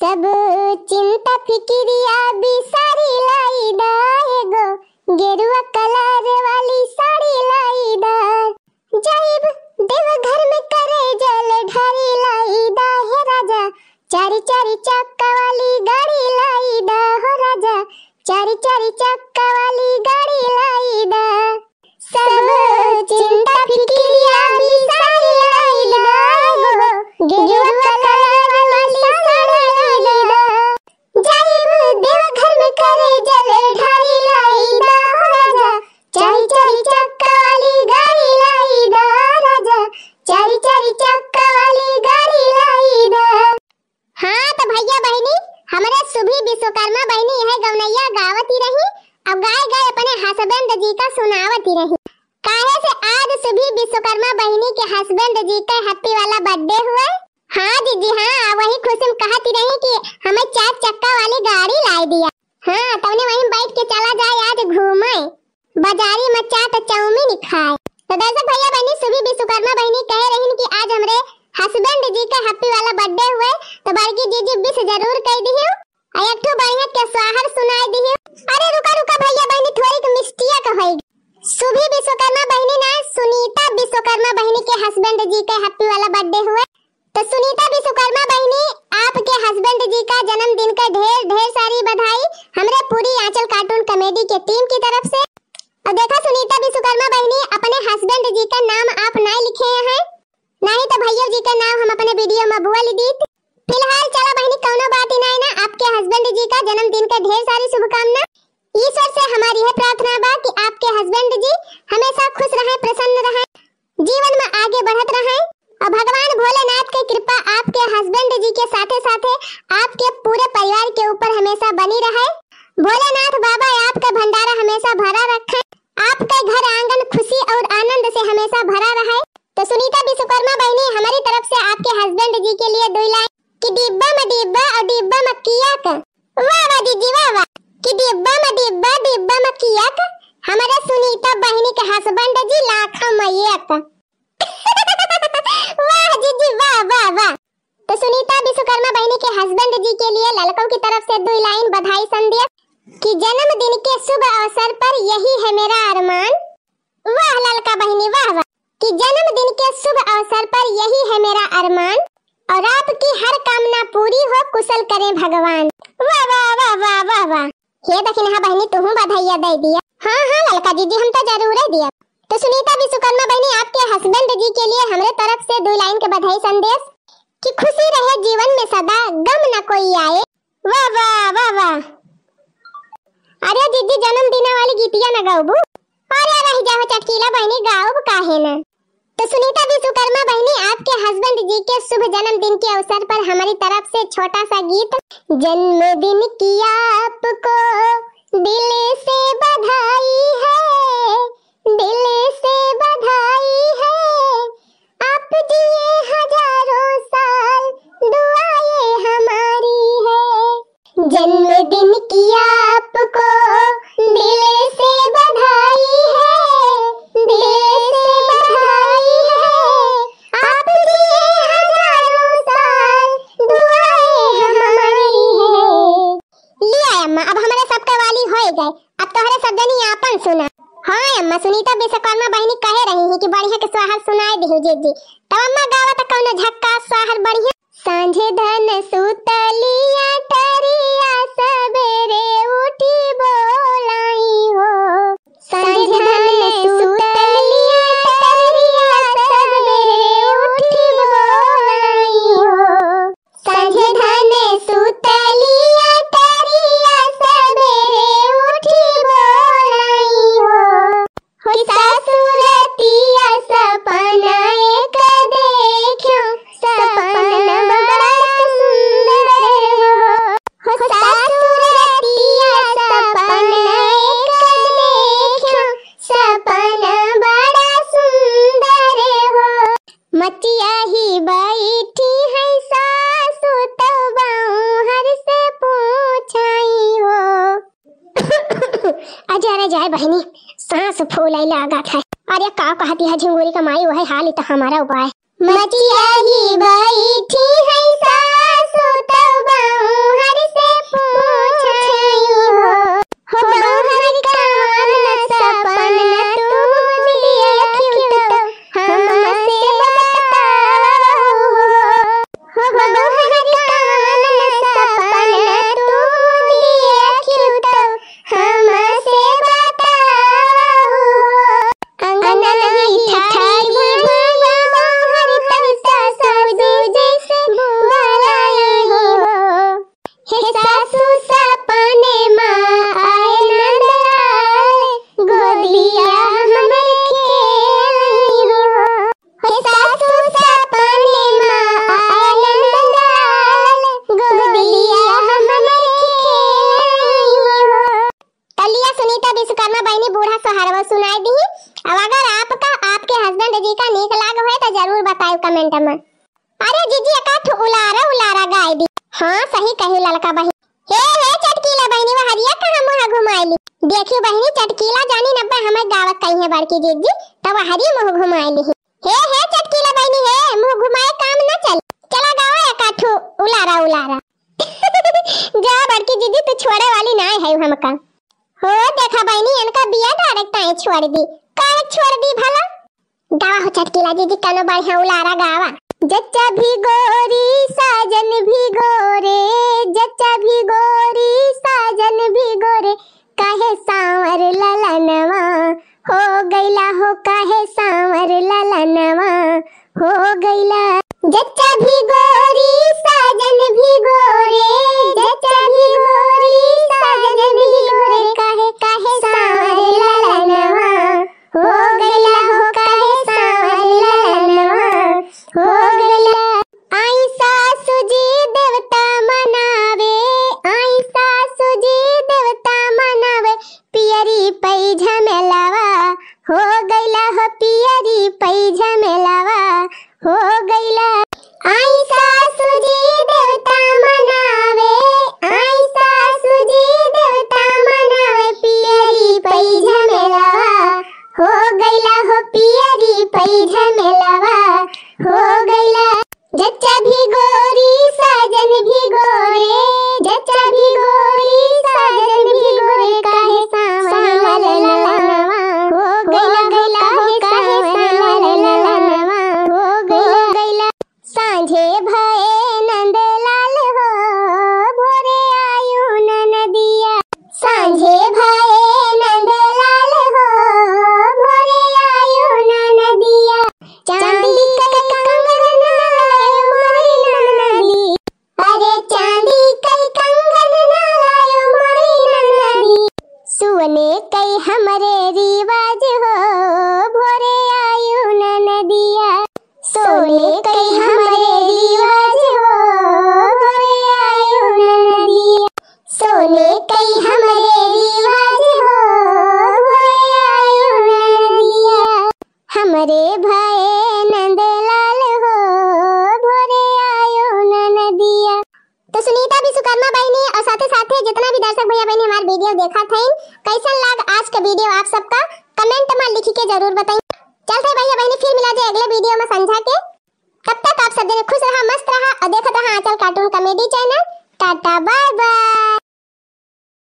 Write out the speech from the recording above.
सब चिंता फिक्रिया बिसारी लाई एगो गेरुआ कलर वाली साड़ी लाई दा जाइब देव घर में करे जल ढारी लाई दा हे राजा चारी चारी चक्का वाली गाड़ी लाई दा हो राजा चारी चारी चक्का वाली गाड़ी लाई दा सब चिंता फिक्रिया बिसारी लाई दा एगो गेरुआ कलर वाली साड़ी लाई दा जाइब देव घर में करे जल ढारी लाई दा हो राजा चारी चारी चक्का वाली गाड़ी लाई दा राजा चारी चारी चक्का वाली गाड़ी लाई दा हाँ तो भैया बहनी हमारे सुभी विश्वकर्मा बहनी यह गवनैया गावती रही अब गाय गाय अपने हस्बैंड जी का सुनावती रही काहे से आज सुभी विश्वकर्मा बहनी के हस्बैंड जी का हैप्पी वाला बर्थडे हुआ हाँ दीदी हाँ वही खुशी में कहती रही कि हमें चार चक्का वाली गाड़ी लाई दिया हाँ तवने वहीं बैठ के चला जाए आज घूमे बाजारी में चाट चाउमीन खाए तो दर्शक भैया बहनी सुभी विश्वकर्मा बहनी कह रही कि आज हमरे हस्बैंड जी का हैप्पी वाला बर्थडे हुए तो बड़की जीजी विश जरूर कह दी और एक ठो बढ़िया के स्वाहर सुनाई दी अरे रुका रुका भैया बहनी थोड़ी के मिस्टिया कहेगी सुभी विश्वकर्मा बहनी ना सुनीता विश्वकर्मा बहनी के हस्बैंड जी का हैप्पी वाला बर्थडे हुए तो सुनीता विश्वकर्मा बहनी आपके हस्बैंड जी का जन्मदिन का ढेर ढेर सारी बधाई हमरे पूरी आंचल कार्टून कॉमेडी के टीम की तरफ से और देखा सुनीता विश्वकर्मा बहनी अपने हस्बैंड जी का नाम आप ना लिखे हैं नहीं तो भैया जी का नाम हम अपने वीडियो में बुआ ली दी फिलहाल चला बहनी कौनो बात ही नहीं ना आपके हस्बैंड जी का जन्मदिन का ढेर सारी शुभकामना ईश्वर से हमारी यह प्रार्थना बा कि आपके हस्बैंड जी हमेशा खुश रहें प्रसन्न रहें जीवन में आगे बढ़त रहें और भगवान भोलेनाथ की कृपा आपके हस्बैंड जी के साथे साथे आपके पूरे परिवार के ऊपर हमेशा बनी रहे भोलेनाथ बाबा आपका भंडारा हमेशा भरा रखे आपका घर आंगन खुशी और आनंद से हमेशा भरा रहे तो सुनीता विश्वकर्मा बहनी हमारी तरफ से आपके हस्बैंड जी के लिए दो लाइन कि डिब्बा में डिब्बा और डिब्बा में किया का वाह वाह दीदी वाह वाह कि डिब्बा में डिब्बा डिब्बा में किया का हमारे सुनीता बहनी के हस्बैंड जी लाखा मैया का वाह जीजी वाह वाह वाह तो सुनीता विश्वकर्मा बहनी के हस्बैंड जी के लिए लड़कों की तरफ से दो लाइन बधाई संदेश कि जन्मदिन के शुभ अवसर पर यही है मेरा अरमान वाह लड़का बहनी वाह वाह कि जन्मदिन के शुभ अवसर पर यही है मेरा अरमान और आपकी हर कामना पूरी हो कुशल करें भगवान वाह वाह वाह वाह वाह वाह हे दक्षिण हाँ बहनी तुम बधाइया दे दिया हाँ हाँ लड़का दीदी हम तो जरूर है दिया तो सुनीता विश्वकर्मा बहनी आपके हस्बैंड जी के लिए हमारे तरफ से दो लाइन के बधाई संदेश कि खुशी रहे जीवन में सदा गम न कोई आए वाह वाह वाह वाह अरे दीदी जन्मदिन वाली गीतिया न गाओबू अरे रह जाओ चटकीला बहनी गाओब काहे न तो सुनीता विश्वकर्मा बहनी आपके हस्बैंड जी के शुभ जन्मदिन के अवसर पर हमारी तरफ से छोटा सा गीत जन्मदिन की आपको दिल से बधाई है दिल से बधाई है आप जिए हजारों साल दुआएं हमारी है जन्मदिन की आपको दिल से बधाई है दिल से बधाई है आप जिए हजारों साल दुआएं हमारी है लिया अम्मा अब हमारे सबका वाली हो गए अब तोहरे सदनी आपन सुना हाँ अम्मा सुनीता विश्वकर्मा बहनी कहे रही है कि बढ़िया के स्वाहर सुनाए दी जी जी तब अम्मा गावा तो कौनो झक्का स्वाहर बढ़िया सांझे धन सुतलिया टरिया सबेरे उठी बोलाई हो सांझे धन सुतलिया टरिया सबेरे उठी बोलाई हो सांझे धन सुतलिया टरिया सबेरे उठी बोलाई हो हो ससुरतिया सपना एक देखियो सपना बड़ा सुंदर हो हो ससुरतिया सपना एक देखियो सपना बड़ा सुंदर हो मचिया ही बैठी है सासु तब हर से पूछाई हो अजय अरे जाए बहनी सांस फूल आई लागत है अरे का कहती है झिंगुरी कमाई वही हाल ही तो हमारा उपाय मचिया ही बैठी है सासु तब तरीका नीक लाग है तो जरूर बताओ कमेंट में अरे जीजी का ठो उलारा उलारा गाय दी हाँ सही कही ललका बहिनी हे हे चटकीला बहिनी वो हरिया कहाँ मुँह घुमाइली देखियो बहिनी चटकीला जानी नब्बे हमें गावत कही है बड़की जीजी तब हरी मुँह घुमाइली हे हे चटकीला बहिनी हे मुँह घुमाए काम न चल चला गाओ एक आठो उलारा उलारा जा बड़की दीदी तू छोड़े वाली ना है हमका हो देखा बहनी इनका बिया डायरेक्ट आई छोड़ दी काहे छोड़ दी भला गावा हो चटकीला दीदी कनो बढ़िया उलारा गावा जच्चा भी गोरी साजन भी गोरे जच्चा भी गोरी साजन भी गोरे काहे सांवर ललनवा हो गईला हो काहे सांवर ललनवा हो गईला जच्चा भी गोरी साजन भी गोरे जच्चा भी गोरी साजन भी गोरे काहे काहे सांवर ललनवा हो गईला हो काहे सांवर ललनवा हो गईला आई सासु जी देवता मनावे आई सासु जी देवता मनावे पियरी पै झमेलावा हो गईला हो पियरी पै झमेलावा हो गईला आई सासु जी देवता मनावे आई सासु जी देवता मनावे पियरी पै झमेलावा हो गईला हो पियरी पै झमेलावा हो गईला जच्चा भी गोरी साजन भी गोरे जच्चा भी गोरी साजन भी गोरे काहे सांवर ललनवा हो गईला गईला हो काहे सांवर ललनवा हो गईला गईला सांझे भये नंदलाल हो भोरे आयु नदिया सांझे भये नंदलाल हो भोरे आयु नदिया चांदी कई कंगन लायो मोरी नदी अरे चांदी कई कंगन लायो मोरी नदी सुने कई हमरे रिवाज हो भोरे आयु नदिया सोने कई हमरे रिवाज हो भोरे आयु नदिया सोने कई हमरे रिवाज हो भोरे आयु नदिया हमरे भाई नंदलाल हो भोरे आयो नदिया तो सुनीता भी सुकर्मा बहनी और साथे साथे जितना भी दर्शक भैया बहनी हमारे वीडियो देखा थे कैसा लग आज का वीडियो आप सबका कमेंट में लिख के जरूर बताइए चलते भैया बहनी फिर मिला जाए अगले वीडियो में संझा के तब तक आप सब दिन खुश रहा मस्त रहा और देखते रहा Aanchal cartoon comedy channel tata bye by